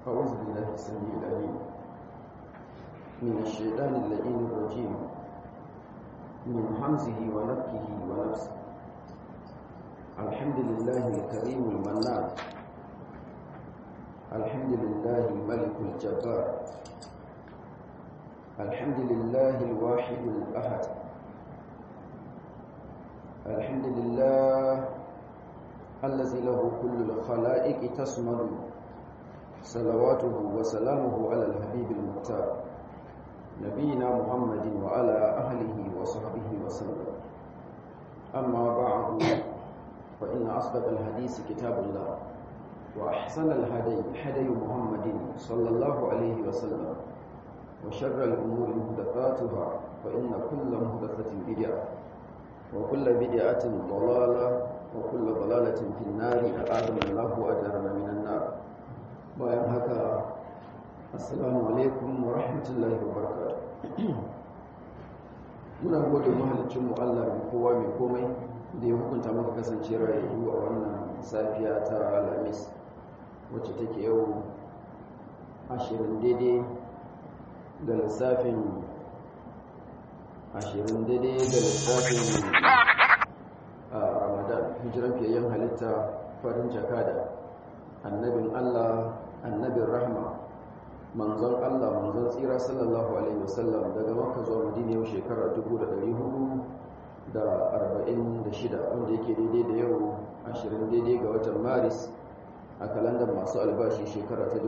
أعوذ بالله السميع العليم من الشيطان اللئيم الرجيم من حمزه ونفكه ونفسه الحمد لله الكريم المنان الحمد لله الملك الجبار الحمد لله الواحد الأحد الحمد لله الذي له كل الخلائق تسمد صلواته وسلامه على الحبيب المختار نبينا محمد وعلى أهله وصحبه وسلم أما بعد فإن أصدق الحديث كتاب الله وأحسن الهدي هدي محمد صلى الله عليه وسلم وشر الأمور محدثاتها فإن كل محدثة بدعة وكل بدعة ضلالة وكل ضلالة في النار أعاذنا الله وأجرنا من النار bayan haka assalamu alaikum wa rahmatullahi wa barakatuh muna gode mahalicin mu Allah mai kowa mai komai da ya hukunta maka kasance rayuwa a wannan safiya ta Alhamis wacce take yau ashirin daidai da lissafin ashirin daidai da lissafin a Ramadan hijiran fiyayyen halitta farin jakada annabin Allah annabin rahma manzon Allah manzon tsira sallallahu alaihi wasallam daga makka zuwa madina yau shekara 1446 wanda yake daidai da yau 20 daidai ga watan maris a kalandar masu albashi shekara ta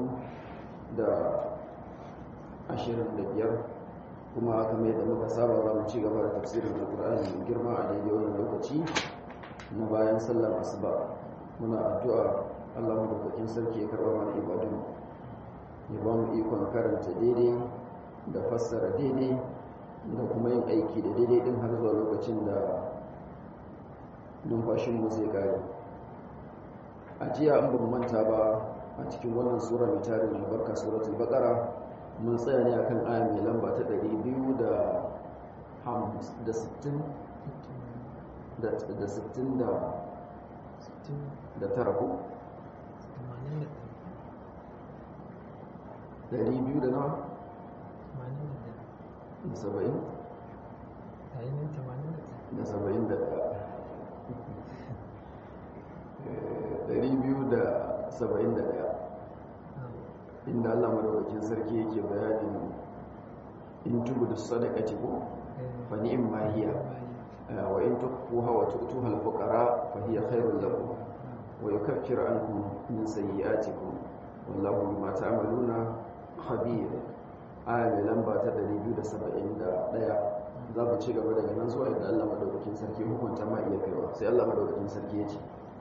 2025 kuma kamar yadda muka saba za mu ci gaba da tafsirin alkur'ani mai girma a daidai wannan lokaci na bayan sallar asuba muna addu'a Allah madaukakin sarki ya karɓa mana ibadun ya ba mu ikon karanta daidai da fassara daidai da kuma yin aiki da daidai din har zuwa lokacin da numfashinmu zai kare a jiya an ban manta ba a cikin wannan sura mai tarin albarka suratul baqara mun tsaya ne akan aya mai lamba ta 260 da 60 da tara ko dari biyu da nawa? da saba'in? da saba'in da dari biyu da saba'in da daya inda allah madaukakin sarki yake bayanin in tubu da sadakati ko fani'in mahiya wa in tukfuha wa tu'tuha al-fuqara fa hiya khairul lakum wa yukaffiru ankum min sayyi'atikum wallahu bima ta'maluna khabir aya mai lamba ta 271 za mu ci gaba daga nan zuwa inda Allah madaukakin sarki hukunta ma iya kaiwa sai Allah madaukakin sarki ya ce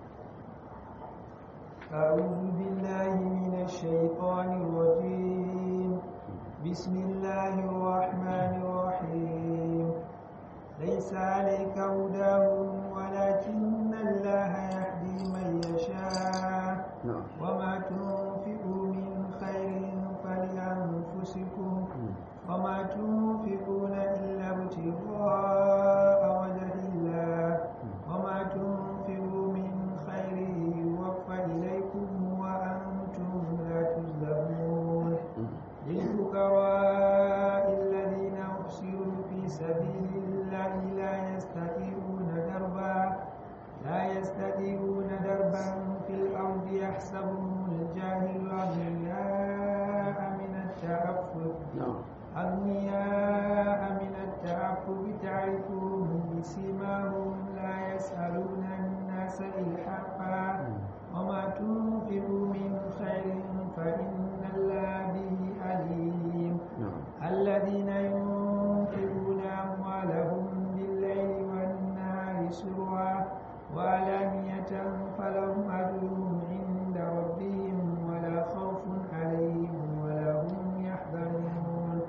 أعوذ بالله من الشيطان الرجيم بسم الله الرحمن الرحيم ليس عليك هداهم ولكن الله يهدي من يشاء وما تنفقوا من خير فلأنفسكم وما تنفقون إلا ابتغاء وجه الله وما تنفقوا من خير يوفى إليكم وأنتم لا تظلمون للفقراء الذين أحصروا في سبيل الله لا يستطيعون دربا لا يستطيعون دربا في الأرض يحسبهم الجاهل أغنياء من التعفف أغنياء من التعفف تعرفهم بسيماهم لا يسألون الناس إلحافا وما تنفقوا من خير فإن الله به عليم الذين ينفقون أموالهم بالليل والنهار سرا وعلانية فلهم أجرهم عند ربهم ولا خوف عليهم ولا هم يحزنون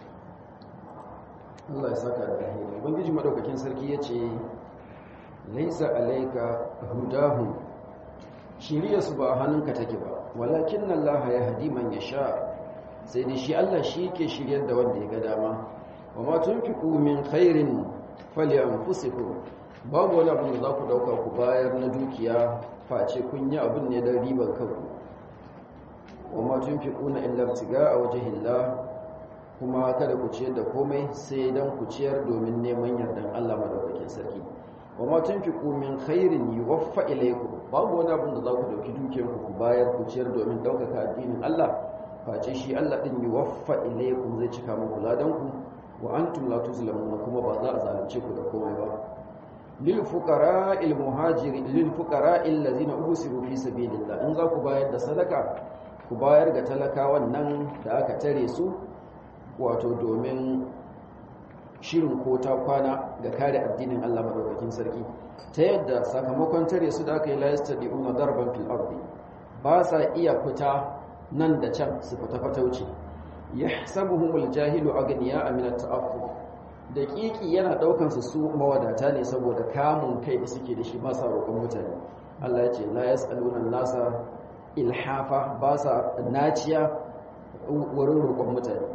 Allah ya saka da alheri ubangiji madaukakin sarki yace laisa alayka hudahum shiriya su ba hannunka take ba walakin Allah ya hadi man yasha sai dai shi Allah shi yake shiryar da wanda ya ga dama wa ma tunfiqu min khairin falyanfusikum babu wani abin da za ku dauka ku bayar na dukiya face kun yi abin ne don riban kanku wa ma tunfiquna illa ibtiga'a wajhillah kuma kada ku ciyar da komai sai dan ku ciyar domin neman yardan Allah madaukakin sarki wa ma tunfiqu min khairin yuwaffa ilaykum babu wani abin da za ku dauki dukiyar ku bayar ku ciyar domin daukaka addinin Allah face shi Allah din yuwaffa ilaykum zai cika muku ladan ku wa antum la tuzlamuna kuma ba za a zalunce ku da komai ba lil fuqara'il muhajirin lil fuqara'il ladzina usiru fi sabilillah in za ku bayar da sadaka ku bayar ga talakawan nan da aka tare su wato domin shirin ko ta kwana ga kare addinin Allah madaukakin sarki ta yadda sakamakon tare su da aka yi layasta di'una darban fil ardi ba sa iya fita nan da can su fita fatauci yahsabuhumul jahilu aghniya min at-ta'affuf daƙiƙi yana daukan su su mawadata ne saboda kamun kai da suke da shi ba sa roƙon mutane Allah ya ce la yas'aluna nasa ilhafa ba sa naciya wurin roƙon mutane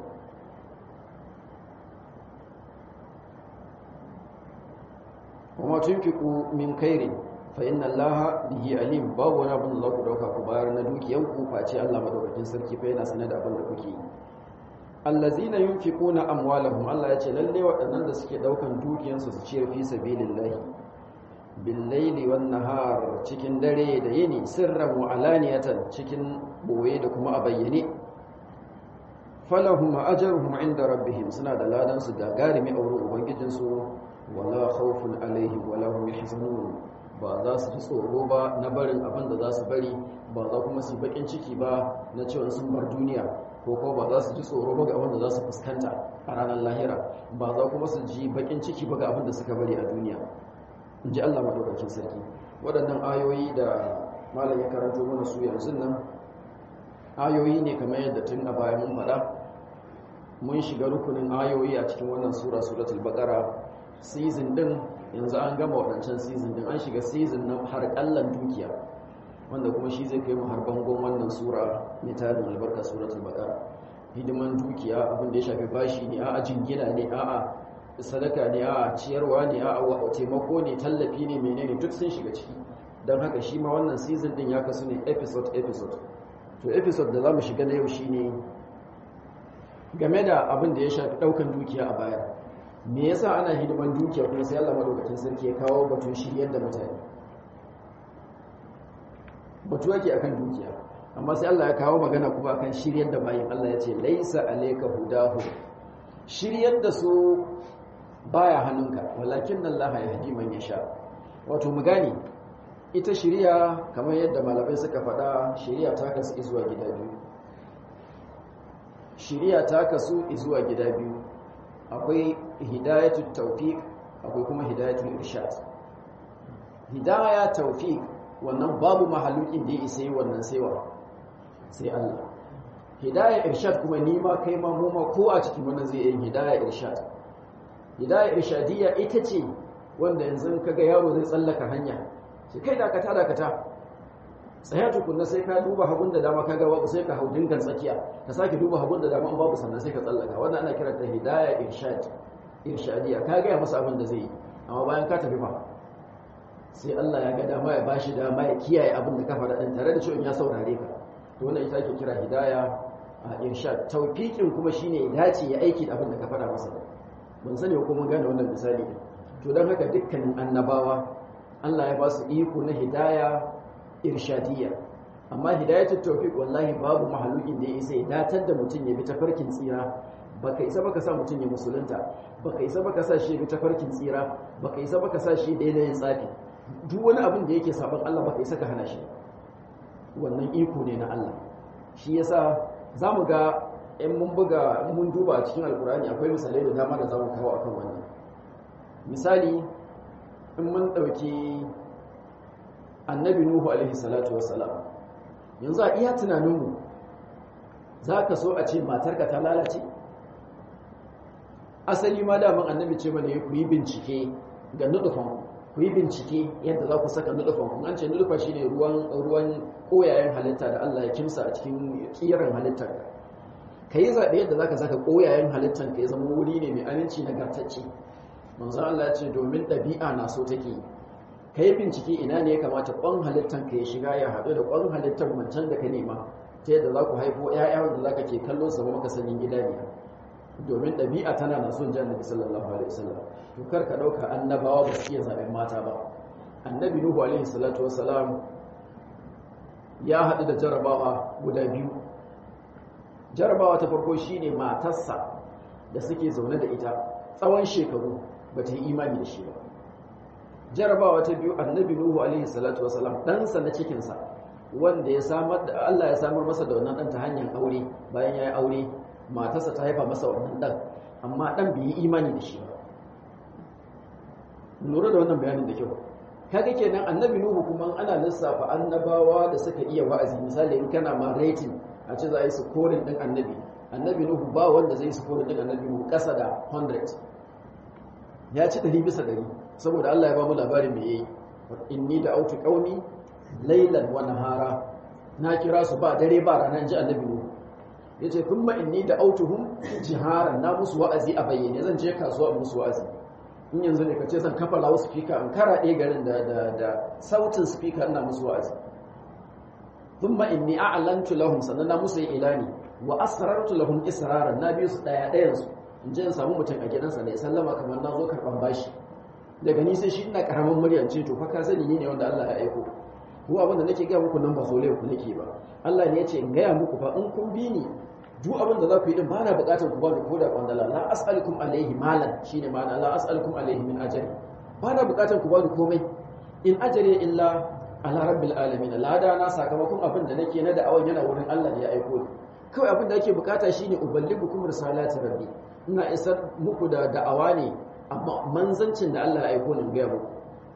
kuma tunfiku min kairin fa inna allaha bihi alim babu wani abin da za ku dauka ku bayar na dukiyan ku face Allah madaukakin sarki fa yana sanar da abin da kuke yi allazina yunfiquna amwalahum Allah ya ce lalle waɗannan da suke daukan dukiyansu su ciyar fi sabilillahi bil laili wan nahar cikin dare da yini sirran wa alaniyatan cikin boye da kuma a bayyane falahum ajruhum inda rabbihim suna da ladan su gagarimi a wurin ubangijinsu wala khawfun alaihim wala hum yahzanun ba za su ji tsoro ba na barin abin da za su bari ba za kuma su bakin ciki ba na cewa sun bar duniya ko kuma ba za su ji tsoro ba ga abin da za su fuskanta a ranar lahira ba za kuma su ji bakin ciki ba ga abin da suka bari a duniya in ji Allah madaukakin sarki waɗannan ayoyi da malam ya karanto mana su yanzu nan ayoyi ne kamar yadda tun a baya mun faɗa mun shiga rukunin ayoyi a cikin wannan sura suratul baqara season din yanzu an gama waɗancan season din an shiga season na har ƙallan dukiya wanda kuma shi zai kai mu har bangon wannan sura mai tarin albarka suratul baqara hidiman dukiya abin da ya shafi bashi ne a'a jingina ne a'a sadaka ne a'a ciyarwa ne a'a taimako ne tallafi ne menene duk sun shiga ciki don haka shi ma wannan season din ya kasu ne episode episode to episode da za mu shiga na yau shine game da abin da ya shafi ɗaukan dukiya a baya me yasa ana hidiman dukiya kuma sai Allah madaukakin sarki ya kawo batun shiryar da mutane batu yake akan dukiya amma sai Allah ya kawo magana kuma akan shiryar da bayin Allah ya ce laisa alayka hudahu shiryar da su baya hannunka walakin Allah ya hadi man yasha wato mu gane ita shiriya kamar yadda malamai suka faɗa shiriya ta kasu zuwa gida biyu shiriya ta kasu zuwa gida biyu akwai hidayatul tawfiq akwai kuma hidayatul irshad hidaya tawfiq wannan babu mahalukin da ya isa yi wannan saiwa sai Allah hidaya irshad kuma ni ma kai ma mu ma ko a cikin wannan zai yi hidaya irshad hidaya irshadiyya ita ce wanda yanzu kaga yaro zai tsallaka hanya sai kai dakata dakata tsaya tukunna sai ka duba hagun da dama kaga babu sai ka hau dingan tsakiya ka sake duba hagun da dama babu sannan sai ka tsallaka wannan ana kiranta hidaya irshad irshadiyya ka ga masa abin da zai yi amma bayan ka tafi fa sai Allah ya ga dama ya bashi dama ya kiyaye abin da ka faɗa din tare da cewa ya saurare ka to wannan ita ake kira hidaya a irshad tawfiqin kuma shine ya dace ya aiki da abin da ka faɗa masa ban sani ko mun gane wannan misali to dan haka dukkanin annabawa Allah ya ba su iko na hidaya irshadiyya amma hidayatul tawfiq wallahi babu mahalukin da ya isa ya datar da mutum ya bi tafarkin tsira baka isa baka sa mutum ya musulunta baka isa baka sa shi ya bi tafarkin tsira baka isa baka sa shi daina yin tsafi duk wani abin da yake sabon Allah baka isa ka hana shi wannan iko ne na Allah shi yasa zamu ga in mun buga mun duba a cikin alkurani akwai misalai da dama da zamu kawo akan wannan misali in mun dauki annabi nuhu alaihi salatu wassalam yanzu a iya tunaninmu za ka so a ce matarka ta lalace asali ma daman annabi ce mana ku yi bincike ga nudufan ku yi bincike yadda za ku saka nudufan kun an ce nudufa shi ne ruwan koyayen halitta da Allah ya kimsa a cikin kiran halittar ka yi zaɓe yadda za ka saka koyayen halittar ka ya zama wuri ne mai aminci nagartacce manzo Allah ya ce domin ɗabi'a na so take yi ka yi bincike ina ne ya kamata ƙwan halittar ka ya shiga ya haɗu da ƙwan halittar wancan da ka nema ta yadda za ku haifo ƴaƴa wanda za ka ke kallon sa maka sanin idaniya domin ɗabi'a tana na son jan nabi sallallahu alaihi wasallam to kar ka ɗauka annabawa ba su iya zaɓen mata ba annabi nuhu alaihi salatu wasalam ya haɗu da jarabawa guda biyu jarabawa ta farko shine matarsa da suke zaune da ita tsawon shekaru ba ta yi imani da shi ba jarabawa ta biyu annabi nuhu alaihi salatu wasalam ɗansa na cikinsa wanda ya samar da Allah ya samar masa da wannan ɗan ta hanyar aure bayan ya yi aure matarsa ta haifa masa wannan ɗan amma ɗan bai yi imani da shi ba lura da wannan bayanin da kyau kaga kenan annabi nuhu kuma ana lissafa annabawa da suka iya wa'azi misali in kana ma rating a ce za a yi scoring din annabi annabi nuhu ba wanda zai scoring din annabi nuhu kasa da 100 ya ci 100 bisa 100 saboda Allah ya ba mu labarin me yayi inni da autu qaumi laylan wa nahara na kira su ba dare ba rana ji annabi nuhu yace kuma inni da autuhum jiharan na musu wa'azi a bayyane zan je kasuwa musu wa'azi in yanzu ne ka ce zan kafa lawo speaker in karaɗe garin da da da sautin speaker ina musu wa'azi thumma inni a'lantu lahum sannan na musu ilani wa asrartu lahum israran na biyu su daya dayan su in je in samu mutum a gidansa ne sallama kamar na zo karban bashi daga ni sai shi ina karamin muryan ce to fa ka sani ni ne wanda Allah ya aiko ko abin da nake gaya muku nan ba sole ku nake ba Allah ne ya ce in gaya muku fa in kun bi ni duk abin da za ku yi din ba na bukatar ku ba da koda kwandala la as'alukum alaihi malan shine ma'ana la as'alukum alaihi min ajri ba na bukatar ku ba da komai in ajri illa ala rabbil alamin lada na sakamakon abin da nake na da'awan yana wurin Allah da ya aiko ni kawai abin da ake bukata shine uballigukum risalati rabbi ina isar muku da da'awa ne amma manzancin da Allah ya aiko ni ga muku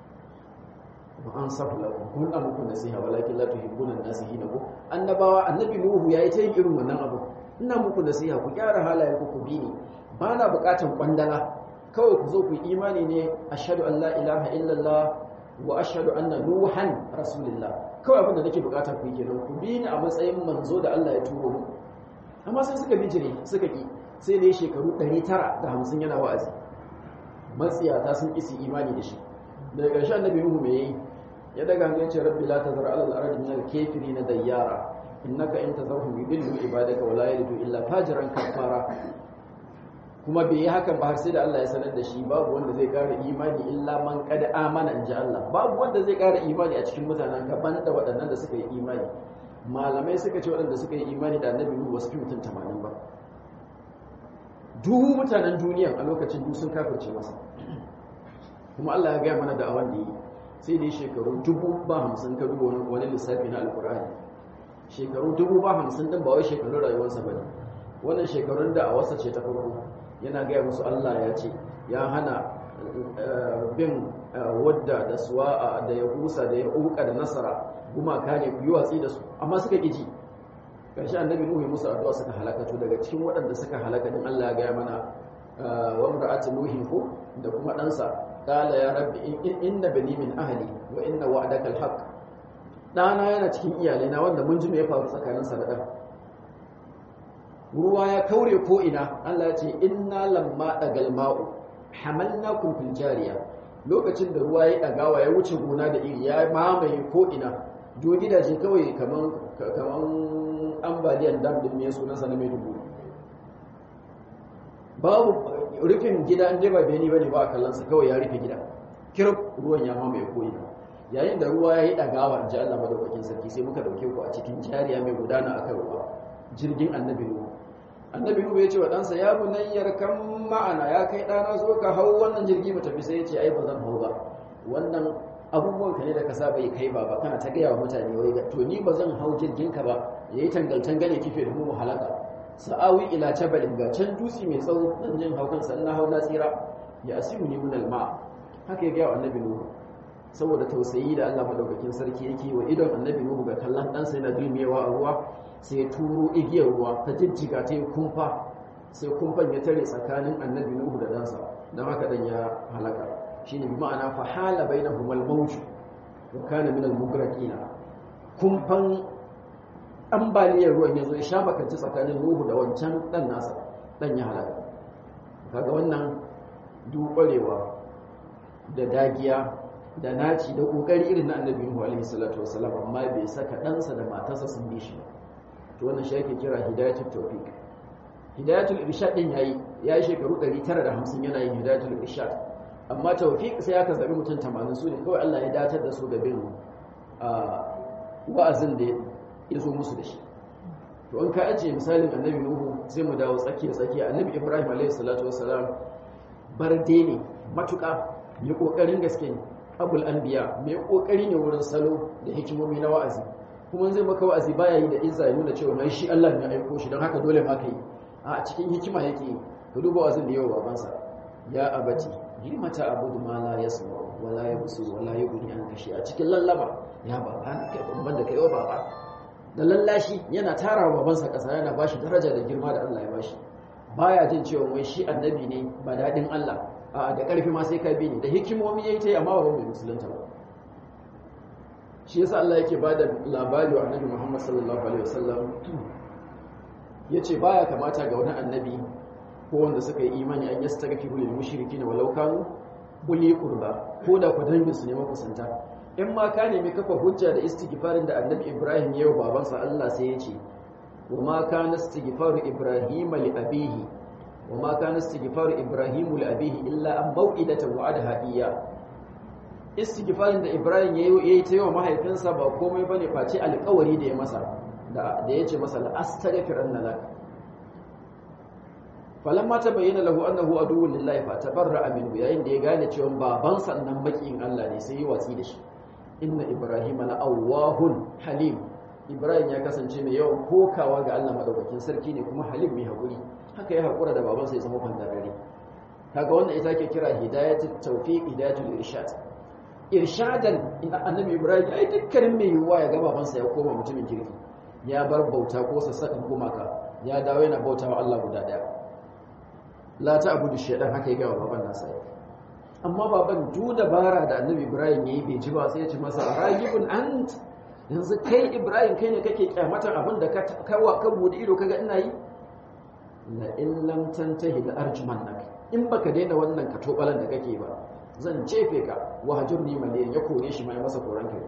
wa an safu lakum kun da muku nasiha walakin la tuhibbuna an-nasihina ko annabawa annabi nuhu yayi ta yin irin wannan abu ina muku nasiha ku gyara halayen ku ku bi ni ba na bukatan kwandala kawai ku zo ku yi imani ne ashhadu an la ilaha illallah wa ashhadu anna nuhan rasulullah kawai abin da nake bukata ku yi kenan ku bi ni a matsayin manzo da Allah ya turo mu amma sai suka bijire suka ki sai ne shekaru 950 yana wa'azi matsiyata sun isi imani da shi daga ƙarshen annabi nuhu me yayi ya daga hanyar ce rabbi la tazar ala al-ardi min al-kafirin dayyara innaka in tazarhum yudillu ibadaka wa la yalidu illa fajiran kafara kuma bai yi hakan ba har sai da Allah ya sanar da shi babu wanda zai ƙara imani illa man qad amana in ji Allah babu wanda zai ƙara imani a cikin mutanen ka banda waɗannan da suka yi imani malamai suka ce waɗanda suka yi imani da annabi Nuhu wasu fi mutum 80 ba duk mutanen duniya a lokacin duk sun kafirce masa kuma Allah ya gaya mana da awan da yi sai dai shekaru dubu ba hamsin ka duba wani lissafi na alkur'ani shekaru dubu ba hamsin din ba wai shekarun rayuwarsa ba ne wannan shekarun da a wasa ce ta farko yana gaya musu Allah ya ce ya hana bin wadda da suwa'a da ya husa da ya uka da nasara gumaka ne ku yi watsi da su amma suka ƙi ji ƙarshe annabi nuhu musu addu'a suka halakatu daga cikin waɗanda suka halaka din Allah ya gaya mana wa imra'atu nuhin ko da kuma ɗansa qala ya rabbi inna bani min ahli wa inna wa'daka alhaq ɗana yana cikin iyalaina wanda mun ji me ya faru tsakanin sa da ɗan ruwa ya kaure ko ina Allah ya ce inna lamma dagal ma'u hamalnakum fil jariya lokacin da ruwa ya dagawa ya wuce gona da iri ya mamaye ko ina do gidaje kawai kaman kaman ambaliyan dam din me sunan sa na mai dubu babu rufin gida an ba beni bane ba a kallon sa kawai ya rufe gida kirf ruwan ya mamaye ko ina yayin da ruwa ya yi dagawa in ji Allah madaukakin sarki sai muka dauke ku a cikin jariya mai gudana akan ruwa jirgin annabi nuhu annabi nuhu ya ce wa ɗansa ya bunayyar kan ma'ana ya kai ɗana zo ka hau wannan jirgi mu tafi sai ya ce ai ba zan hau ba wannan abubuwan ka ne da ka saba yi kai ba ba kana ta gaya wa mutane wai to ni ba zan hau jirgin ka ba yayi tangal tangale kife da mu mu halaka sa'awi ila jabalin ga can dutse mai tsawo dan jin haukan sannan hau na tsira ya asimu ni min alma haka ya gaya wa annabi nuhu saboda tausayi da Allah madaukakin sarki yake wa idon annabi nuhu ga kallon ɗansa yana dulmiyewa a ruwa sai ya turo igiyar ruwa ta jijjiga ta yi kumfa sai kumfan ya tare tsakanin annabi nuhu da ɗansa don haka ɗan ya halaka shi ne bi ma'ana fahala bai na humal mawucu wa kana min al-mugraqina kumfan ambaliyar ruwan ya zo ya sha bakanci tsakanin nuhu da wancan ɗan nasa ɗan ya halaka kaga wannan dubarewa da dagiya da naci da kokari irin na annabi nuhu alaihi salatu wasalam amma bai saka ɗansa da matarsa sun bi shi ba to wannan shi ake kira hidayatul tawfiq hidayatul irshad din yayi yayi shekaru 950 yana yin hidayatul irshad amma tawfiq sai aka zabi mutum 80 su ne kawai Allah ya datar da su ga bin wa'azin da ya zo musu da shi to an ka ajiye misalin annabi nuhu sai mu dawo tsakiya tsakiya annabi ibrahim alayhi salatu wassalam barde ne matuƙa mai ƙoƙarin gaske ne abul anbiya mai ƙoƙari ne wurin salo da hikimomi na wa'azi kuma zai maka wa'azi baya yi da izza ya nuna cewa mai shi Allah ne aiko shi don haka dole ma ka yi a cikin hikima yake ka duba wa'azin da yawa babansa ya abati lima ta abudu ma la yasma wa la yabsur wa la yughni an kashi a cikin lallaba ya baba kai babban da kai wa baba da lallashi yana tara wa babansa ƙasa yana bashi daraja da girma da Allah ya bashi baya jin cewa wai shi annabi ne ba daɗin Allah a da ƙarfi ma sai ka bi ne da hikimomi yayi ta yi amma ba mai musulunta ba shi yasa Allah yake bada labari wa annabi Muhammad sallallahu alaihi wasallam yace baya kamata ga wani annabi ko wanda suka yi imani an yastaghfiru lil mushrikin walau kanu uli qurba ko da ku dangin su ne makusanta in ma ka nemi kafa hujja da istighfarin da annabi Ibrahim ya yi wa babansa Allah sai ya ce wa ma kana istighfaru Ibrahim li abihi wa ma kana istighfaru Ibrahim li abihi illa an mau'idatan wa'adaha iyya istighfarin da Ibrahim ya yi ta yawa mahaifinsa ba komai bane face alƙawari da ya masa da ya ce masa la astaghfiranna lak falamma tabayyana lahu annahu aduwwun lillahi fa tabarra'a minhu yayin da ya gane cewa babansa nan makiyin Allah ne sai ya watsi da shi inna ibrahima la awwahun halim ibrahim ya kasance mai yawan kokawa ga Allah madaukakin sarki ne kuma halim mai hakuri haka ya hakura da babansa ya zama fandarare kaga wannan ita ke kira hidayatul tawfiq hidayatul irshad irshadan ina annabi ibrahim ai dukkanin mai yiwuwa ya ga babansa ya koma mutumin kirki ya bar bauta ko sassaƙin gumaka ya dawo yana bautawa Allah guda daya la ta abudu shaytan haka ya ga baban nasa amma baban du dabara da annabi ibrahim yayi bai ji ba sai ya ce masa ragibun ant yanzu kai ibrahim kai ne kake kyamatar abin da ka kawa ka bude ido kaga ina yi la in lam tantahi la arjumannak in baka daina wannan ka tobalan da kake ba zan jefe ka wa hajurni maliyan ya kore shi mai masa koran kai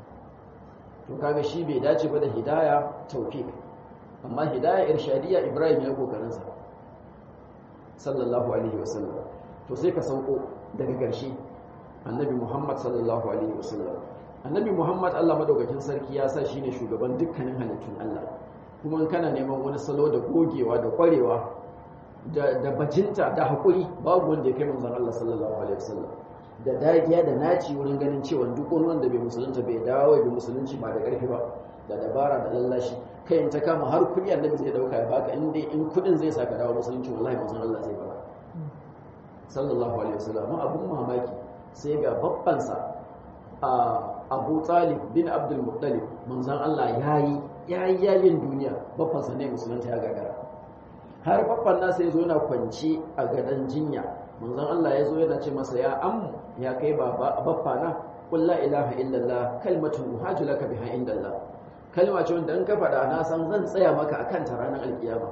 to kaga shi bai dace ba da hidaya tawfiq amma hidaya irshadiyya ibrahim ya kokarin sa sallallahu alaihi wasallam to sai ka sauko daga ƙarshe annabi muhammad sallallahu alaihi wasallam annabi muhammad allah madaukakin sarki ya sa shine shugaban dukkanin halittun allah kuma kana neman wani salo da gogewa da kwarewa da bajinta da haƙuri babu wanda ya kai manzon allah sallallahu alaihi wasallam da dagiya da naci wurin ganin cewa duk wani wanda bai musulunta bai dawo bai musulunci ba da ƙarfi ba da dabara da lallashi kai in ta kama har kuɗi annabi zai dauka ya baka in dai in kuɗin zai saka dawo musulunci wallahi manzon allah zai baka sallallahu alaihi wasallam abun mamaki sai ga babbansa a Abu Talib bin Abdul Muttalib manzon Allah yayi yayi yayin duniya babbansa ne musulunta ya gagara har babban nasa yazo yana kwanci a gadan jinya manzon Allah yazo yana ce masa ya am ya kai baba babba na qul la ilaha illallah kalmatun uhaju laka biha indallah kalma ce wanda in ka faɗa na san zan tsaya maka akan ta ranar alkiyama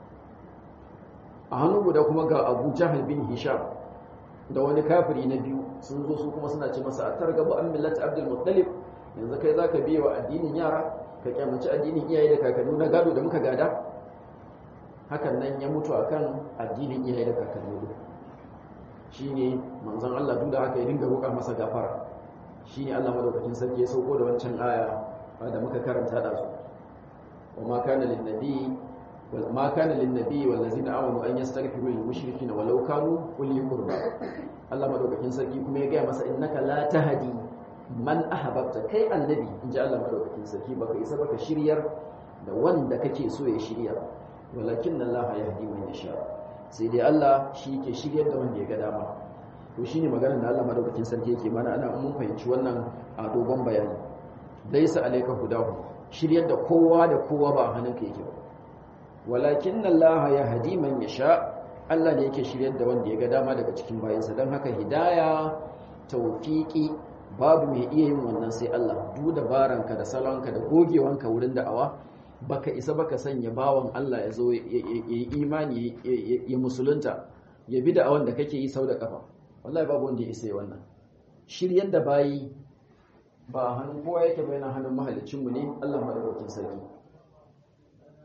a hannu guda kuma ga abu jahal bin hisham da wani kafiri na biyu sun zo su kuma suna ce masa a targaba an millata abdul muttalib yanzu kai zaka biye wa addinin yara ka kyamaci addinin iyaye da kakanni na gado da muka gada hakan nan ya mutu akan addinin iyaye da kakanni shine manzon Allah duk da haka ya dinga roƙa masa gafara shine Allah madaukakin sarki ya sauko da wancan aya da muka karanta da su wa ma kana lin nabi ما كان للنبي والذين امنوا ان يستغفروا للمشركين ولو كانوا اولي قربى Allah madaukakin sarki kuma ya gaya masa innaka la tahdi man ahbabta kai annabi inji Allah madaukakin sarki baka isa baka shiryar da wanda kake so ya shirya walakin Allah yahdi man yasha sai dai Allah shi ke shiryar da wanda ya ga dama to shine maganar da Allah madaukakin sarki yake mana ana mun fahimci wannan a dogon bayani laysa alayka hudahu shiryar da kowa da kowa ba a hannunka yake ba walakin Allah ya hadi man yasha Allah ne yake shiryar da wanda ya ga dama daga cikin bayansa don haka hidaya tawfiki babu mai iya yin wannan sai Allah duk dabaranka da salonka da gogewanka wurin da'awa baka isa baka sanya bawan Allah ya zo ya yi imani ya musulunta ya bi da'awan da kake yi sau da kafa wallahi babu wanda ya isa wannan shiryar da bayi ba hannun kowa yake bayan hannun mahalicinmu ne Allah madaukakin sarki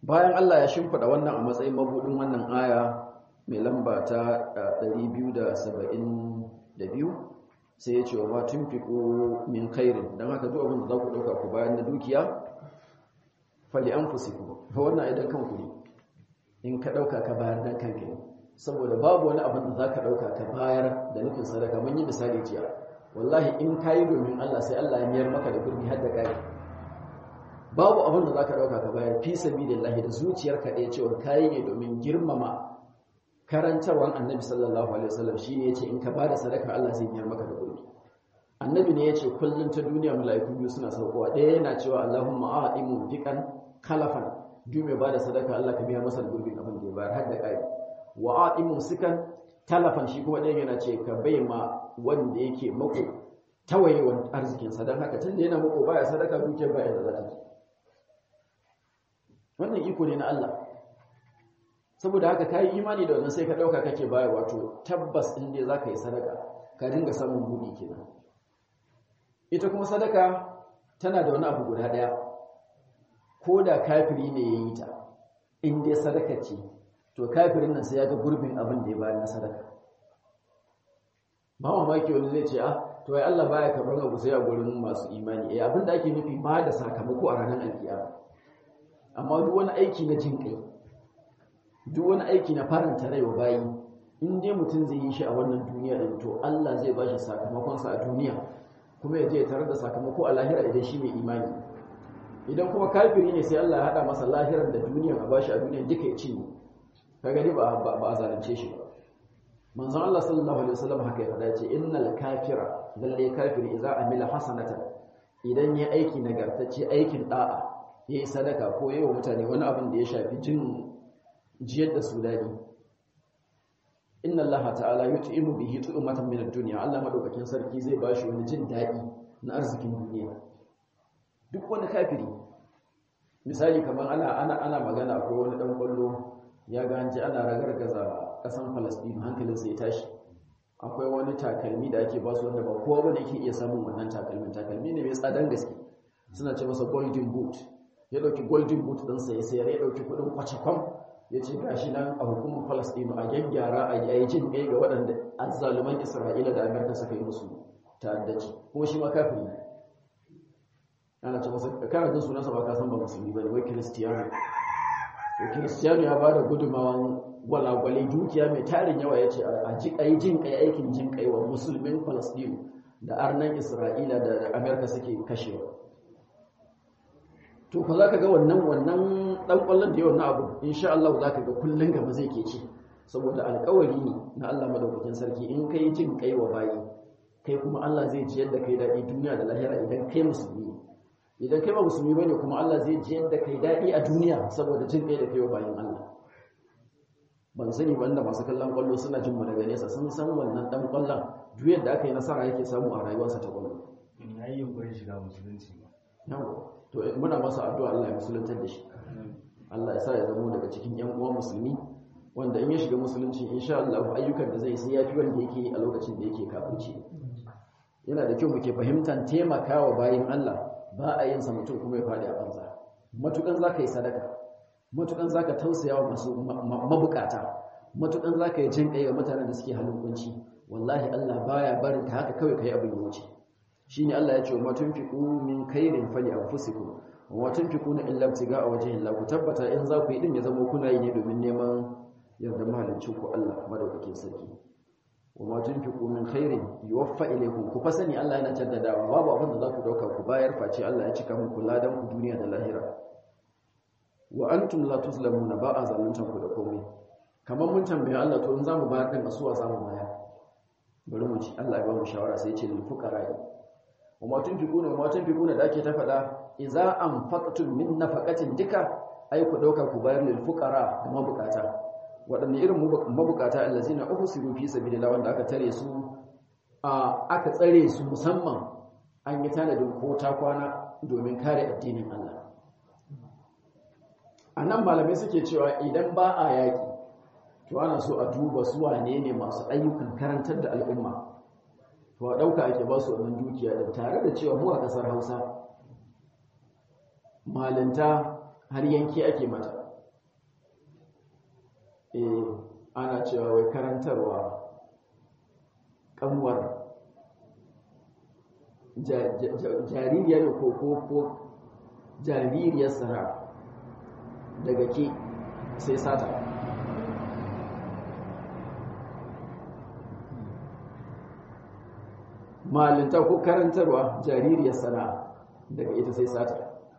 bayan Allah ya shimfida wannan a matsayin mabudin wannan aya mai lamba ta 272 sai ya ce wa ma tunfiqu min khairin dan haka duk abin da za ku dauka ku bayan na dukiya fali anfusikum fa wannan idan kanku ne in ka dauka ka bayar dan kanka ne saboda babu wani abin da za ka dauka ka bayar da nufin sadaka mun yi misali jiya wallahi in kayi domin Allah sai Allah ya miyar maka da gurbi har da kai babu abin da za ka dauka ka bayar fi sabilillahi da zuciyarka ɗaya cewa kayi ne domin girmama karantarwar annabi sallallahu alaihi wasallam shine yace in ka bada sadaka Allah zai miyar maka da gurbi annabi ne yace kullun ta duniya mala'iku biyu suna saukowa ɗaya yana cewa Allahumma a'timu fiqan kalafan duk mai bada sadaka Allah ka biya masa da gurbin abin da ya bayar har da kai wa a'timu sikan talafan shi kuma ɗayan yana ce ka bai ma wanda yake mako tawaye wa arzikin sa dan haka tunda yana mako baya sadaka dukiyar baya da zata wannan iko ne na Allah saboda haka ka yi imani da wannan sai ka ɗauka kake baya wato tabbas in dai za ka yi sadaka ka dinga samun buɗi kenan ita kuma sadaka tana da wani abu guda ɗaya ko da kafiri ne ya yi ta in dai sadaka ce to kafirin nan sai ya ga gurbin abin da ya bayar na sadaka ba mamaki wani zai ce ah to ai Allah baya karɓar abu sai a gurin masu imani eh abin da ake nufi ba da sakamako a ranar alkiyama amma duk wani aiki na jin kai duk wani aiki na faranta rai wa bayi in dai mutum zai yi shi a wannan duniya da to Allah zai bashi sakamakonsa a duniya kuma ya je ya tarar da sakamako a lahira idan shi mai imani idan kuma kafiri ne sai Allah ya hada masa lahirar da duniya a bashi a duniya duka ya cinye ka gani ba ba a zalunce shi ba manzon Allah sallallahu alaihi wasallam haka ya faɗa ce innal kafira lalle kafiri idza amila hasanatan idan ya aiki nagartacce aikin da'a yayi sadaka ko yayi wa mutane wani abin da ya shafi jin jiyar da su dadi inna allaha ta'ala yut'imu bihi tu'matan min ad-dunya Allah madaukakin sarki zai bashi wani jin dadi na arzikin duniya duk wani kafiri misali kamar ana ana ana magana ko wani dan kwallo ya ga hanci ana ragargaza kasan Palestine hankalin sai ya tashi akwai wani takalmi da ake basu wanda ba kowa bane yake iya samun wannan takalmin takalmi ne mai tsadan gaske suna ce masa golden boot ya dauki golden boot din sa ya sayar ya dauki kudin kwacakwam ya ce gashi nan a hukumar Falasɗinu a gyaggyara a yi jin ɗaya ga waɗanda azzaluman Isra'ila da Amerika suka yi musu ta'addaci kuma shi ma kafiri ne ana ce masa kana jin sunansa ba ka san ba musulmi ba ne wai kiristiyano to kiristiyano ya ba da gudunmawan gwalagwale dukiya mai tarin yawa ya ce a ji a yi jin kai aikin jin kai wa musulmin Falasɗinu da arnan Isra'ila da Amerika suke kashewa to ko za ka ga wannan wannan dan kwallon da yawan na abu insha Allah za ka ga kullun gaba zai ke ci saboda alƙawari ne na Allah madaukakin sarki in kai jin kai wa bayi kai kuma Allah zai ji yadda kai daɗi duniya da lahira idan kai musulmi ne idan kai ba musulmi bane kuma Allah zai ji yadda kai daɗi a duniya saboda jin kai da kai wa bayin Allah ban sani ba inda masu kallon kwallo suna jin mu daga nesa sun san wannan dan kwallon duk yadda aka yi nasara yake samu a rayuwarsa ta kwallo ya yi yunkurin shiga musulunci ba yawa to muna masa addu'a Allah ya musuluntar da shi Allah ya sa ya zama daga cikin ƴan uwan musulmi wanda in ya shiga musulunci insha Allah ayyukan da zai sai yafi wanda yake a lokacin da yake kafirci yana da kyau muke fahimtar taimakawa bayin Allah ba a yin sa mutum kuma ya fadi a banza matukan zaka yi sadaka matukan zaka tausaya wa masu mabukata matukan zaka yi jin kai ga mutanen da suke halin kunci wallahi Allah baya barin ka haka kawai kai abin ya wuce shine Allah ya ce wa tunfiqu min khairin fali anfusikum wa tunfiquna illa ibtiga'a wajhi Allah ku tabbata in za ku yi din ya zama kuna yi ne domin neman yarda mahaliccin ku Allah madaukakin sarki wa ma tunfiqu min khairin yuwaffa ilaykum ku fasani Allah yana jaddadawa babu abin da za ku dauka ku bayar face Allah ya cika muku ladan ku duniya da lahira wa antum la tuzlamuna ba a zaluntan ku da komai kamar mun tambaye Allah to in zamu bayar din asuwa zamu bayar bari mu ci Allah ya ba mu shawara sai ya ce lil fuqara wa ma tunfiquna wa ma tunfiquna da ake ta faɗa idza anfaqtum min nafaqatin dika ai ku dauka ku bayar lil fuqara da mabukata wadanne irin mabukata allazina uhsiru fi sabilillah wanda aka tare su a aka tsare su musamman an yi tanadin ko ta kwana domin kare addinin Allah anan malamai suke cewa idan ba a yaki to ana so a duba su wane ne masu ayyukan karantar da al'umma to a ɗauka ake ba su wannan dukiya da tare da cewa mu a ƙasar hausa malinta har yanki ake mata eh ana cewa wai karantarwa kanwar jaririya ne ko ko ko jaririyar sara daga ke sai sata malinta ko karantarwa jaririyar sana'a daga ita sai sata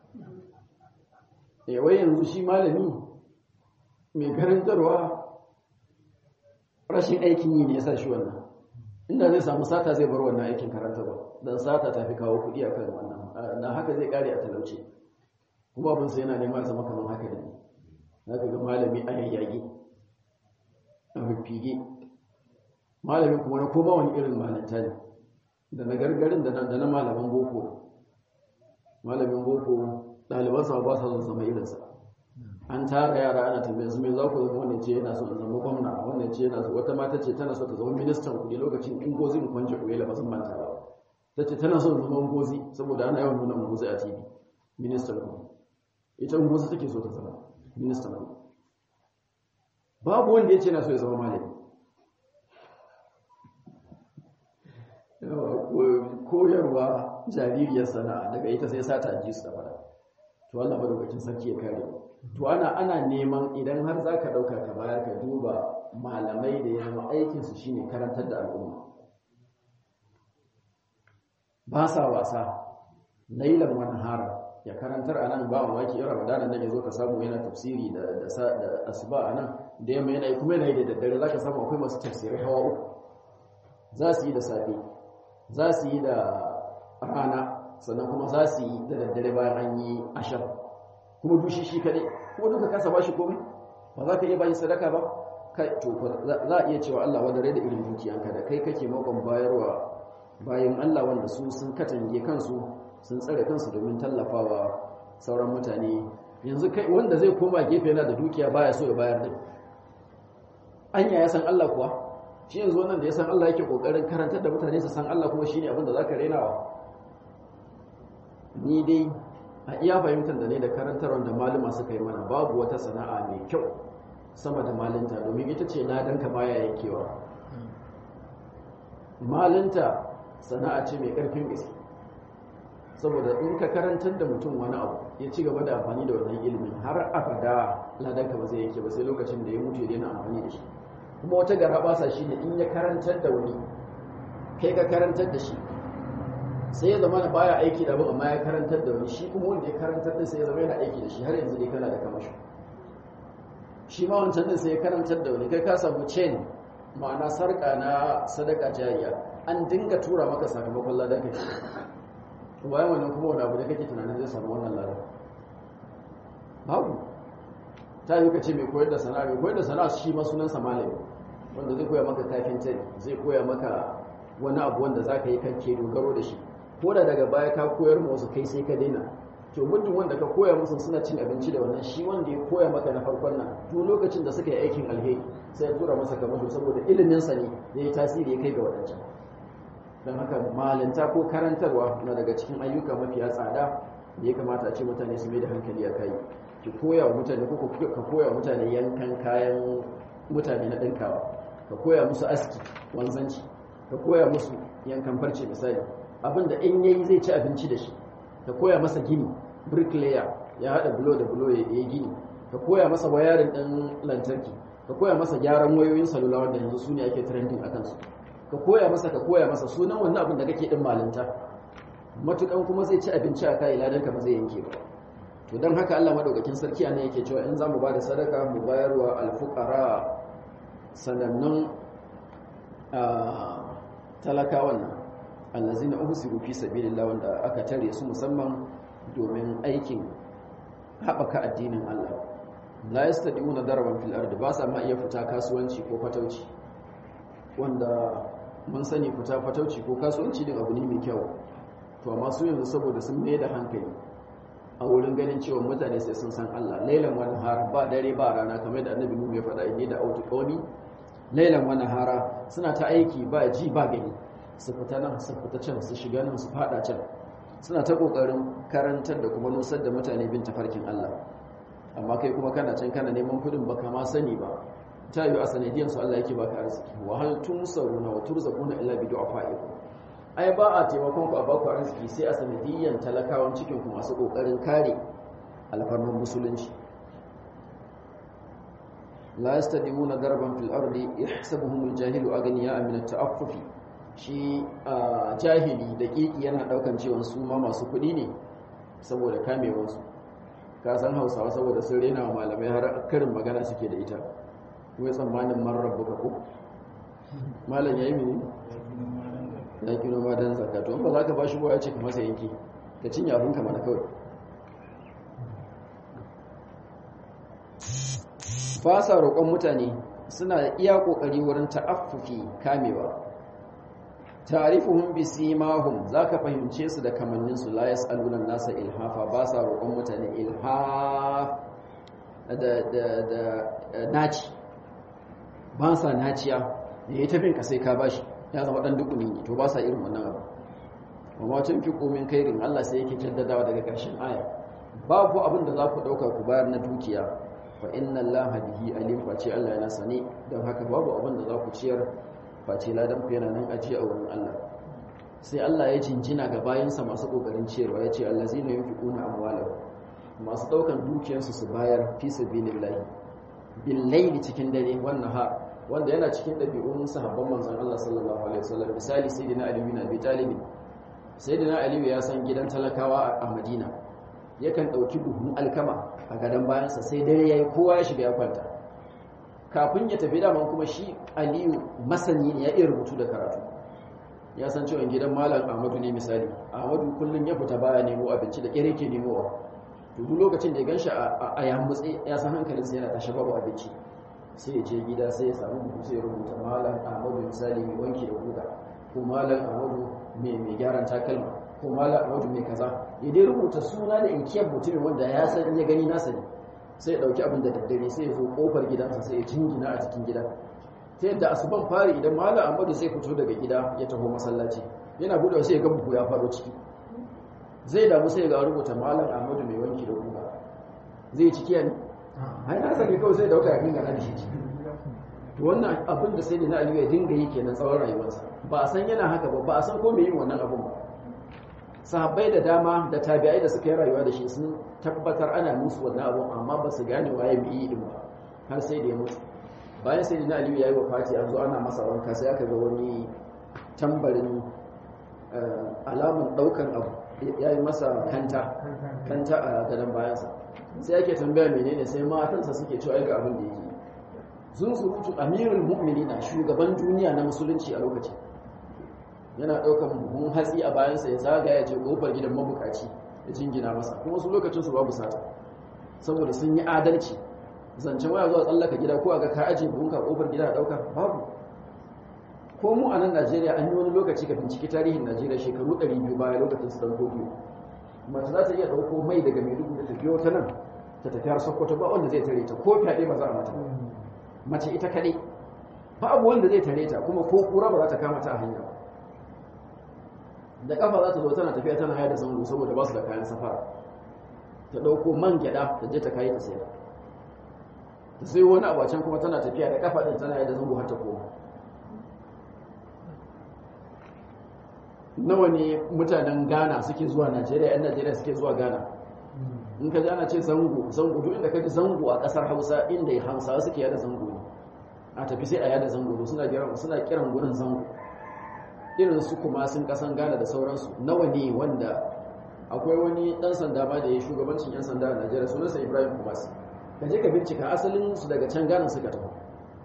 wai yanzu shi malami mai karantarwa rashin aikin yi ne ya sa shi wannan inda zai samu sata zai bar wannan aikin karantarwa don sata ta fi kawo kuɗi a kan wannan na haka zai kare a talauci kuma abin sai yana neman zama kamar haka da ne za ka ga malami a yayyage a fifige malamin kuma na koma wani irin malanta ne da na gargarin da na malaman boko malamin boko ɗalibansa ba sa son zama irinsa an tara yara ana tambayar su mai za ku zama wannan ce yana son zama gwamna wannan ce yana wata mata ce tana so ta zama ministan kuɗi lokacin in gozi mu kwanje kuɗi la bazan manta ba ta ce tana son zama gozi saboda ana yawan nuna gozi a tv ministan kuɗi ita gozi take so ta zama ministan kuɗi babu wanda ya ce na so ya zama malami koyarwa jaririyar sana'a daga ita sai sata ji su da fara to Allah madaukakin sarki ya kare to ana ana neman idan har zaka dauka ka bayar ka duba malamai da yana aikin su shine karantar da al'umma ba sa wasa lailan wani hara ya karantar anan ba mamaki in Ramadan nan yazo ka samu yana tafsiri da da asuba anan da yamma yana kuma yana da daddare zaka samu akwai masu tafsirai hawa uku za su yi da safe za su yi da rana sannan kuma za su yi da daddare bayan an yi ashar kuma dushi shi kaɗai kuma duka kasa ba shi komai ba za ka iya bayan sadaka ba kai to za a iya cewa Allah wadda rai da irin dukiyanka da kai kake makon bayarwa bayan Allah wanda su sun katange kansu sun tsare kansu domin tallafawa sauran mutane yanzu kai wanda zai koma gefe yana da dukiya baya so ya bayar din anya ya san Allah kuwa shi yanzu wannan da ya san Allah yake kokarin karantar da mutane su san Allah kuma shine abin da zaka renawa ni dai a iya fahimtar da ne da karantarwar da maluma suka yi mana babu wata sana'a mai kyau sama da malinta domin ita ce ladanka baya yankewa malinta sana'a ce mai karfin gaske saboda in ka karantar da mutum wani abu ya ci gaba da amfani da wannan ilimin har abada ladanka ba zai yanke ba sai lokacin da ya mutu ya daina amfani da shi kuma wata gara basa shi ne in ya karantar da wani kai ka karantar da shi sai ya zama na baya aiki da abin amma ya karantar da wani shi kuma wanda ya karantar da sai ya zama yana aiki da shi har yanzu dai kana da kamashi shi ma wancan din sai ya karantar da wani kai ka samu chain ma'ana sarka na sadaka jariya an dinga tura maka sakamakon ladan kai bayan wannan kuma wani abu da kake tunanin zai samu wannan ladan babu ta yi kace mai koyar da sana'a mai koyar da sana'a shi ma sunansa malami wanda zai koya maka kafinta zai koya maka wani abu wanda za ka yi kanke dogaro da shi ko da daga baya ka koyar ma wasu kai sai ka daina to muddin wanda ka koya musu suna cin abinci da wannan shi wanda ya koya maka na farkon nan to lokacin da suka yi aikin alheri sai ya tura masa kamasho saboda ilimin sa ne ya yi tasiri ya kai ga wadancan don haka malinta ko karantarwa na daga cikin ayyuka mafiya tsada da ya kamata a ce mutane su mai da hankali a kai ki koya wa mutane ko ka koya wa mutane yankan kayan mutane na ɗinkawa ka koya musu aski wanzanci ka koya musu yankan farce misali abinda in yayi zai ci abinci da shi ka koya masa gini bricklayer ya hada bulo da bulo ya yi gini ka koya masa wayarin ɗin lantarki ka koya masa gyaran wayoyin salula wanda yanzu su ne ake trending a kansu ka koya masa ka koya masa sunan wannan abin da kake din malinta matukan kuma zai ci abinci a kai ladan ka ba zai yanke ba to don haka Allah madaukakin sarki ana yake cewa in zamu bada sadaka mu bayarwa alfuqara sanannun talakawan nan allazina uhsiru fi sabilillah wanda aka tare su musamman domin aikin haɓaka addinin Allah la yastadiuna darban fil ardi ba sa ma iya fita kasuwanci ko fatauci wanda mun sani fita fatauci ko kasuwanci din abu ne mai kyau to amma su yanzu saboda sun mai da hankali a wurin ganin cewa mutane sai sun san Allah lailan wani har ba dare ba rana kamar da annabi Nuhu ya faɗa inni da autu qawmi lailan wani hara suna ta aiki ba ji ba gani su fita nan su fita can su shiga nan su fada can suna ta kokarin karantar da kuma nusar da mutane bin tafarkin Allah amma kai kuma kana can kana neman kudin baka ma sani ba ta yi a sanadiyan su Allah yake baka arziki wa hal tunsaruna wa turzaquna illa bi du'afaikum ai ba a taimakon ku a baku arziki sai a sanadiyan talakawan cikin ku masu kokarin kare alfarman musulunci la yastadimuna darban fil ardi yahsabuhum al-jahilu aghniya min at-ta'affufi shi jahili da kiki yana daukan cewa su ma masu kudi ne saboda kamewar su ka san Hausawa saboda sun rena wa malamai har karin magana suke da ita wai tsammanin man rabbuka ko malam yayi mini ya kino ma dan zakato ba za ka bashi ba ya ce ka masa yanki ka cinye abin ka mana kawai ba sa roƙon mutane suna iya ƙoƙari wurin ta'affufi kamewa ta'rifuhum bi simahum zaka fahimce su da kamannin su la yas'aluna nasa ilhafa ba sa roƙon mutane ilhaf da da da naci ba sa naciya da ya tafin ka sai ka bashi ya zama dan dukuni ne to ba sa irin wannan abu amma tun fi komin kairin Allah sai yake jaddadawa daga ƙarshen aya babu abin da za ku ɗauka ku bayar na dukiya fa inna allaha bihi alim face Allah yana sane don haka babu abin da za ku ciyar face ladan ku yana nan ajiye a wurin Allah sai Allah ya jinjina ga bayansa masu kokarin ciyarwa ya ce allazina yunfiquna amwalahum masu daukan dukiyarsu su bayar fi sabilillahi bil layli cikin dare wannan ha wanda yana cikin dabi'un sahabban manzon Allah sallallahu alaihi wasallam misali sayyidina Ali bin Abi Talib sayyidina Ali ya san gidan talakawa a Madina yakan dauki buhun alkama a gadon bayansa sai dare ya yi kowa ya shiga ya kwanta kafin ya tafi daman kuma shi aliyu masani ne ya iya rubutu da karatu ya san cewa gidan malam ahmadu ne misali ahmadu kullum ya fita baya nemo abinci da ƙere ke nemowa to duk lokacin da ya ganshi a yamutse ya san hankalinsa yana tashi babu abinci sai ya je gida sai ya samu buhu sai ya rubuta malam ahmadu misali mai wanki da guga ko malam ahmadu mai gyaran takalma ko malam ahmadu mai kaza ya dai rubuta suna da inkiyar mutumin wanda ya san ya gani nasa ne sai ya dauki abin da daddare sai ya zo kofar gidansa sai ya jingina a cikin gida ta yadda asuban fari idan malam ahmadu sai fito daga gida ya taho masallaci yana buɗe sai ya ga buhu ya faro ciki zai damu sai ga rubuta malam ahmadu mai wanki da guga zai ciki ne ai na sake kawai sai dauka ya dinga nan shi to wannan abin da sai na aliyu ya dinga yi kenan tsawon rayuwarsa ba a san yana haka ba ba a san ko me yin wannan abin ba sahabbai da dama da tabi'ai da suka yi rayuwa da shi sun tabbatar ana musu wannan abin amma ba su gane waye mai yi din ba har sai da ya mutu bayan sai na aliyu ya yi wafati an zo ana masa wanka sai aka ga wani tambarin alamun daukan abu ya yi masa kanta kanta a gadon bayansa sai ake tambaya menene sai matansa suke cewa ga abin da yake sun surutu amirul mu'minina shugaban duniya na musulunci a lokaci yana ɗaukan buhun hatsi a bayansa ya zagaya ya ce kofar gidan mabukaci ya jingina masa kuma su lokacin su babu sata saboda sun yi adalci zancen waya zuwa tsallaka gida ko a ga ka ajiye buhun ka kofar gida a ɗauka babu ko mu a nan najeriya an yi wani lokaci ka binciki tarihin najeriya shekaru 200 baya lokacin su dan biyu mace za ta iya ɗauko mai daga maiduguri ta biyo ta nan ta tafi har sokoto ba wanda zai tare ta ko fyaɗe ba za a mata mace ita kaɗai ba abu wanda zai tare ta kuma ko kura ba za ta kama ta a hanya da kafa za ta zo tana tafiya tana haya da zango saboda ba su da kayan safara ta ɗauko man gyaɗa ta je ta kayi ta sayar ta sai wani abu can kuma tana tafiya da kafa ɗin tana haya da zango har ta koma nawa ne mutanen ghana suke zuwa najeriya yan najeriya suke zuwa ghana in ka ji ana ce zango zango duk inda ka ji zango a kasar hausa inda hausawa suke yada zango ne a tafi sai a yada zango suna kiran suna kiran gurin zango irin su kuma sun kasan ghana da sauransu nawa ne wanda akwai wani dan sanda ma da ya shugabancin yan sanda a najeriya sunansa ibrahim kumas ka je ka bincika asalin su daga can ghana suka tafi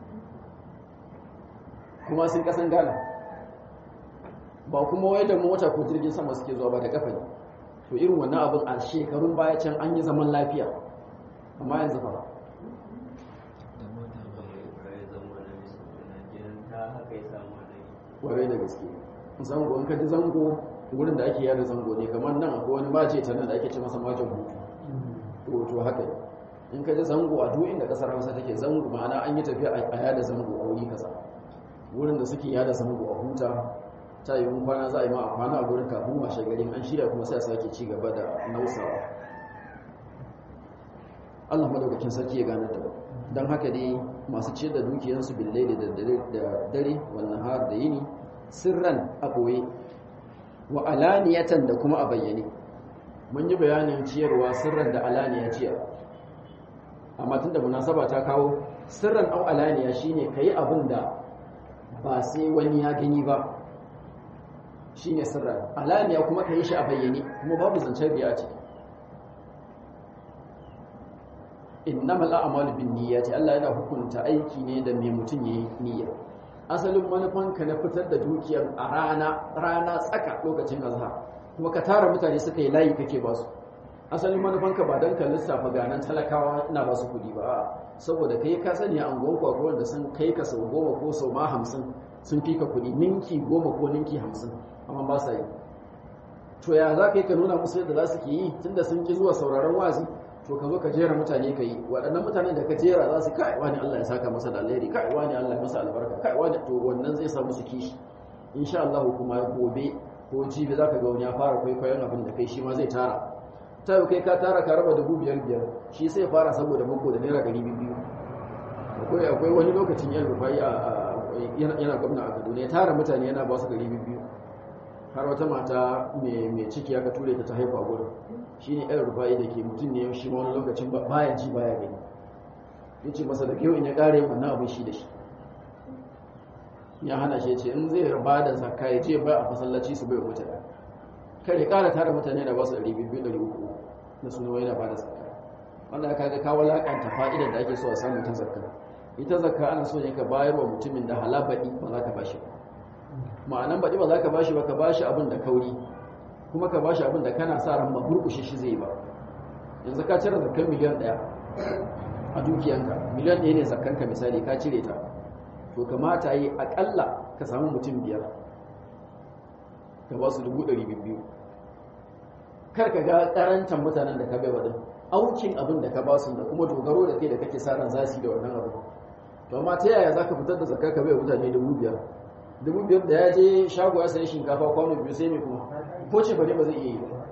kuma sun kasan ghana ba kuma wai da mota ko jirgin sama suke zuwa ba da kafa ne to irin wannan abin a shekarun baya can an yi zaman lafiya amma yanzu ba warai da gaske zango in ka ji zango wurin da ake yada zango ne kamar nan akwai wani mace ta nan da ake ce masa majin hutu to to haka ne in ka ji zango a duk inda kasar hausa take zango ma'ana an yi tafiya a yada zango a wuri kaza wurin da suke yada zango a huta ta yi kwana za a yi ma a kwana a gurin kafin washe garin an shirya kuma sai a sake ci gaba da nausawa Allah madaukakin sarki ya gane da don haka dai masu ciyar da dukiyarsu billaili da dare wannan har da yini sirran a ɓoye wa alaniyatan da kuma a bayyane mun yi bayanin ciyarwa sirran da alaniya ciyar amma tun da munasaba ta kawo sirran au alaniya shine ka yi abin da ba sai wani ya gani ba shine sirran alaniya kuma ka yi shi a bayyane kuma babu zancen biya ce innamal a'malu bin niyyati Allah yana hukunta aiki ne da mai mutum yayi niyya asalin manufanka na fitar da dukiyar a rana rana tsaka lokacin azhar kuma ka tara mutane suka yi layi kake ba su asalin manufanka ba dan ka lissafa ganan talakawa ina ba su kudi ba saboda kai ka sani a angon kwakwa da sun kai ka sau goma ko sau ma hamsin sun fi ka kudi ninki goma ko ninki hamsin amma ba sa yi to ya za ka yi ka nuna musu yadda za su ke yi tunda sun ki zuwa sauraron wazi to ka zo ka jera mutane ka yi waɗannan mutanen da ka jera za su kai wani Allah ya saka masa da alheri kai wani Allah ya masa albarka kai wani to wannan zai sa musu kishi insha Allah kuma gobe ko jibi zaka ga wani ya fara kwaikwayon abin da kai shi ma zai tara ta yau kai ka tara ka raba dubu biyar biyar shi sai fara saboda mako da naira ɗari biyu akwai akwai wani lokacin yan rufai a yana gwamna a Kaduna ya tara mutane yana ba su ɗari biyu har wata mata mai ciki aka ture ta ta haifa a gurin shi ne ɗan rufa'i da ke mutum ne shi wani lokacin baya ji baya gani ya ce masa da kyau in ya ƙare wannan abin shi da shi ya hana shi ce in zai ba da zakka ya ce ba a masallaci su bai mutane kar ya ƙara tara mutane da ba su ɗari biyu ɗari uku na suna wani ba da zakka wanda aka ga kawo laƙanta fa'idar da ake so a samu ta zakka ita zakka ana so ne ka bayar wa mutumin da halabaɗi ba za ka ba shi ba ma'anan baɗi ba za ka ba shi ba ka ba shi abin da kauri kuma ka bashi abin da kana sa ran maburkushe shi zai ba yanzu ka cire zakkan miliyan ɗaya a dukiyanka miliyan ɗaya ne zakkanka misali ka cire ta to kamata yi aƙalla ka samu mutum biyar ka ba su dubu ɗari biyu kar ka ga ƙarantar mutanen da ka bai wa aukin abin da ka ba su da kuma dogaro da kai da kake sa ran za su yi da wannan abu to amma ta yaya za ka fitar da zakka ka bai mutane dubu biyar dubu biyar da ya je shago ya sayi shinkafa kwano biyu sai mai kuma ko ce bane ba zai iya yi ba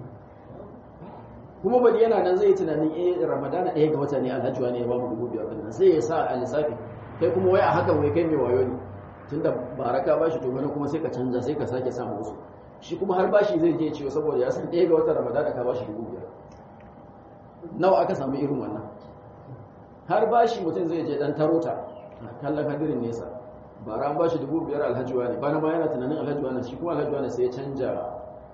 kuma bari yana nan zai tunanin eh ramadana ɗaya ga wata ne alhaji ne ya ba mu dubu biyar din sai ya sa a lissafi kai kuma wai a hakan wai kai mai wayo ne tunda baraka bashi to wani kuma sai ka canza sai ka sake samu wasu shi kuma har bashi zai je ciwo saboda ya san ɗaya ga wata ramadana ka bashi dubu biyar nawa aka samu irin wannan har bashi mutum zai je dan tarota kallon hadirin nesa bara an bashi dubu biyar alhaji wani bana ma yana tunanin alhaji wani shi kuma alhaji wani sai ya canja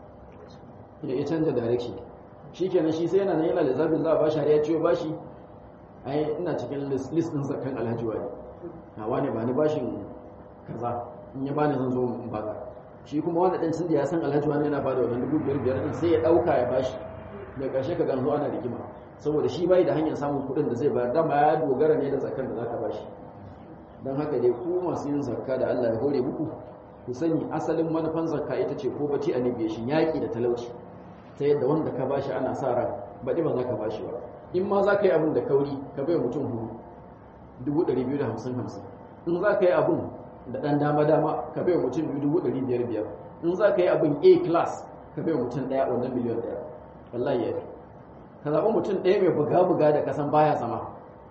ya canja direction shi kenan shi sai yana nan yana lissafin za a bashi har ya ciwo bashi ai ina cikin list din zakan alhaji wani a wani ba ni bashin kaza in ya bani zan zo in baka shi kuma wanda ɗin da ya san alhaji wani yana bada wannan dubu biyar biyar din sai ya ɗauka ya bashi da ƙarshe ka ganzo ana rigima saboda shi bai da hanyar samun kuɗin da zai bayar dama ya dogara ne da zakan da zaka bashi don haka dai ku masu yin zakka da Allah ya hore muku ku sani asalin manufan zakka ita ce ko bace annabiyashin yaƙi da talauci ta yadda wanda ka bashi ana sa ran baɗi ba za ka bashi ba in ma za ka yi abin da kauri ka bai mutum hudu dubu ɗari biyu da hamsin hamsin in za ka yi abin da ɗan dama dama ka bai mutum biyu dubu ɗari biyar biyar in za ka yi abin a class ka bai mutum ɗaya wannan miliyan ɗaya wallahi ya fi ka zaɓi mutum ɗaya mai buga-buga da kasan baya zama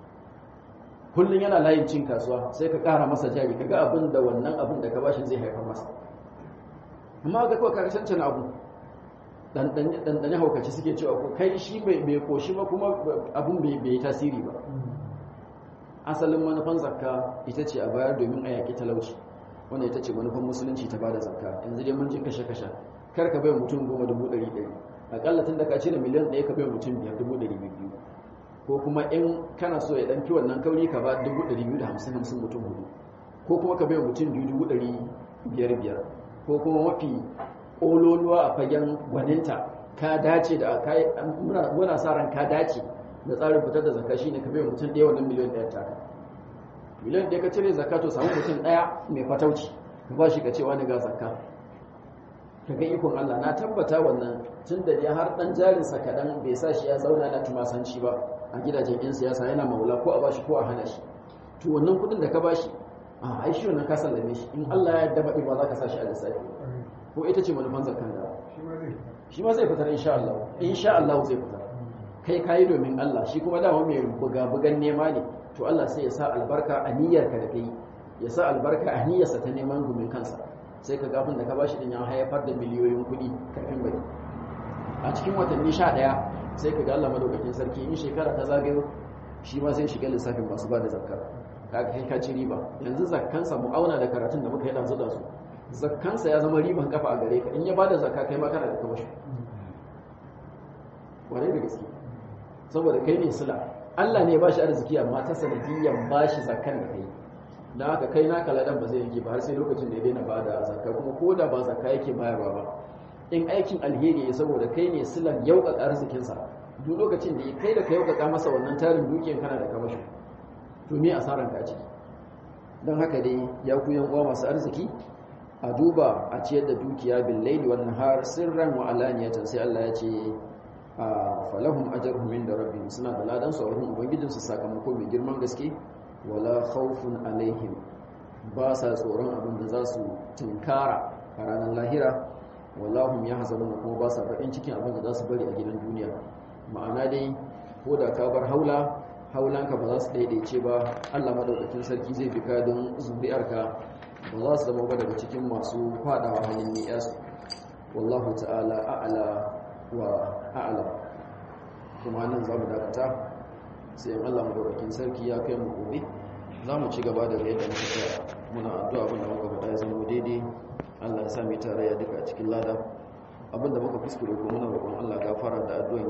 kullum yana layin cin kasuwa sai ka ƙara masa jari ka ga abin da wannan abin da ka bashi zai haifar masa amma ga kawai karshen cin abu ɗanɗane haukaci suke cewa ko kai shi bai koshi ba kuma abin bai yi tasiri ba asalin manufan zakka ita ce a bayar domin a yaƙi talauci wanda ita ce manufan musulunci ta bada zakka yanzu dai mun ji kashe-kashe kar ka bai mutum goma dubu ɗari ɗari aƙalla tun da ka cire miliyan ɗaya ka bai mutum biyar dubu ɗari biyu ko kuma in kana so ya ɗan fi wannan kauri ka ba dubu ɗari biyu da hamsin hamsin mutum hudu ko kuma ka bai mutum biyu dubu ɗari biyar biyar ko kuma mafi ƙololuwa a fagen gwaninta ka dace da muna sa ran ka dace da tsarin fitar da zakka shine ka bai mutum ɗaya wannan miliyan ɗaya ta miliyan ɗaya ka cire zakka to samu mutum ɗaya mai fatauci ka ba shi ka ce wani ga zakka ka ga ikon Allah na tabbata wannan tun da ya har ɗan jarinsa kaɗan bai sa shi ya zauna na tumasanci ba a gidajen 'yan siyasa yana maula ko a bashi ko a hana shi to wannan kuɗin da ka bashi a ai shi wannan ka sallame shi in Allah ya yarda baɗi ba za ka sa shi a lissafi ko ita ce manufan zakkan da shi ma zai fitar insha Allah insha Allah zai fitar kai kayi domin Allah shi kuma dama mai buga-bugan nema ne to Allah sai ya sa albarka a niyyarka da kai ya sa albarka a niyyarsa ta neman gumin kansa sai ka gafin da ka bashi din ya haifar da miliyoyin kuɗi kafin bari a cikin watanni sha ɗaya sai ka ga Allah madaukakin sarki in shekara ta zagayo shi ma sai shiga lissafin masu ba da zakka kaga kai ka ci riba yanzu zakkansa mu auna da karatun da muka yi ɗansu da su zakkansa ya zama riban kafa a gare ka in ya bada zakka kai ma kana da kamashi wane da gaske saboda kai ne sula Allah ne ba shi arziki amma ta sanadiyyar ba shi zakkan da kai da haka kai na kaladan ba zai yanke ba har sai lokacin da ya daina bada zakka kuma ko da ba zakka yake bayarwa ba in aikin alheri ya saboda kai ne silan yauƙaƙa arzikinsa duk lokacin da kai da ka yauƙaƙa masa wannan tarin dukiyar kana da kamashi to me asaran ka ciki don haka dai ya ku yan uwa masu arziki a duba a ciyar da dukiya bil laili wan nahar sirran wa alaniyatan sai Allah ya ce falahum ajruhum inda rabbihim suna da ladan su a wurin ubangijin su sakamako mai girman gaske wala khawfun alaihim ba sa tsoron abin da za su tunkara a ranar lahira wallahum yahzanun kuma ba sa bakin cikin abin da za su bari a gidan duniya ma'ana dai ko da ka bar haula haulanka ba za su daidaice ba Allah madaukakin sarki zai bi ka don zuri'arka ba za su zama ba daga cikin masu fadawa hannun ni'as wallahu ta'ala a'ala wa a'ala kuma nan za mu dakata sai in Allah madaukakin sarki ya kai mu gobe za mu ci gaba da yadda muka tsaya muna addu'a abin da muka faɗa ya zama daidai Allah ya sa mu tarayya duka a cikin lada abin da muka kuskure ko muna roƙon Allah gafara da addu'a